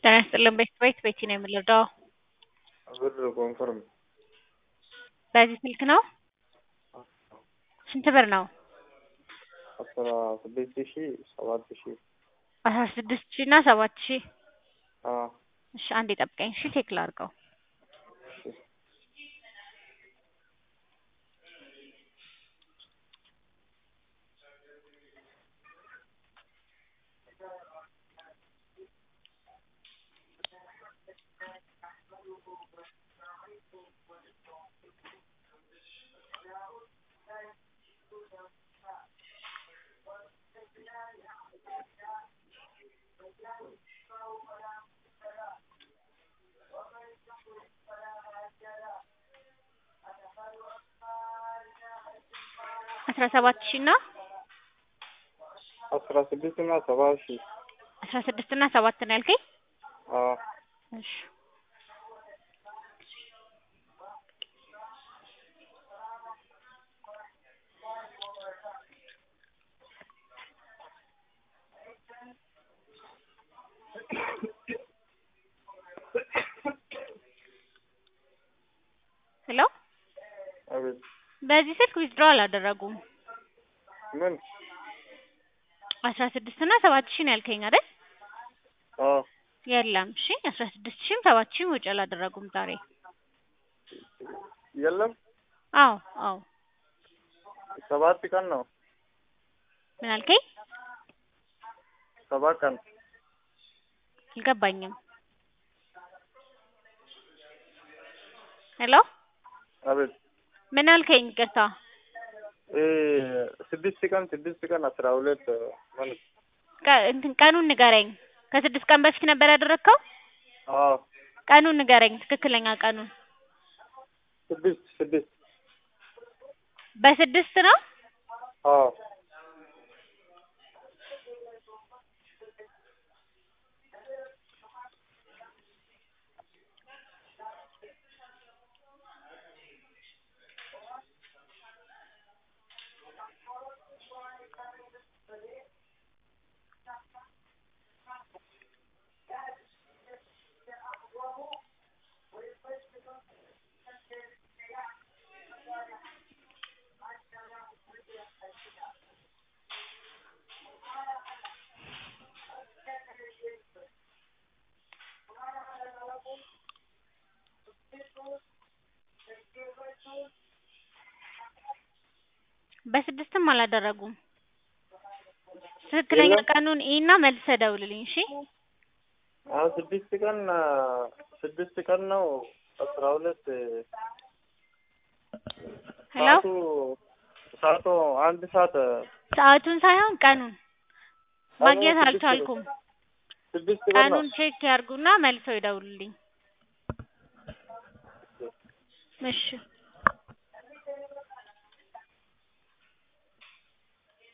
ጤና ይስጥልን ቤት ቤቲ ነው የምንረዳው? ብር ኮንፈርም በዚህ ስልክ ነው? ስንት ብር ነው? አስራ ስድስት ሺ ሰባት ሺ አስራ ስድስት ሺ እና ሰባት ሺ አዎ እሺ አንዴ ጠብቀኝ እሺ ቼክ ላድርገው አስራ ሰባት ሺ እና አስራ ስድስት እና ሰባት ሺ አስራ ስድስት እና ሰባት ነው ያልከኝ? አዎ እሺ ሄሎ አቤት በዚህ ስልክ ዊዝድሮ አላደረጉም። ምን አስራ ስድስት እና ሰባት ሺ ነው ያልከኝ አይደል? አዎ የለም እሺ አስራ ስድስት ሺም ሰባት ሺም ወጪ አላደረጉም ዛሬ። የለም አዎ አዎ ሰባት ቀን ነው ምን አልከኝ? ሰባት ቀን አልገባኝም። ሄሎ አቤት ምን አልከኝ? ይቅርታ እ ስድስት ቀን ስድስት ቀን አስራ ሁለት ማለት ቀ- እንትን ቀኑን ንገረኝ። ከስድስት ቀን በፊት ነበር ያደረግከው? አዎ ቀኑን ንገረኝ፣ ትክክለኛ ቀኑን። ስድስት ስድስት በስድስት ነው? አዎ በስድስትም አላደረጉም። ትክክለኛ የለም። ቀኑን እና መልሰህ ደውልልኝ እሺ። አዎ ስድስት ቀን ስድስት ቀን ነው አስራ ሁለት ሄሎ ሰዓቱ ሰዓቱ አንድ ሰዓት ሰዓቱን ሳይሆን ቀኑን ማግኘት ስድስት አልቻልኩም። ስድስት ቀን ነው ቀኑን ቼክ ያርጉና መልሰው ይደውሉልኝ። እሺ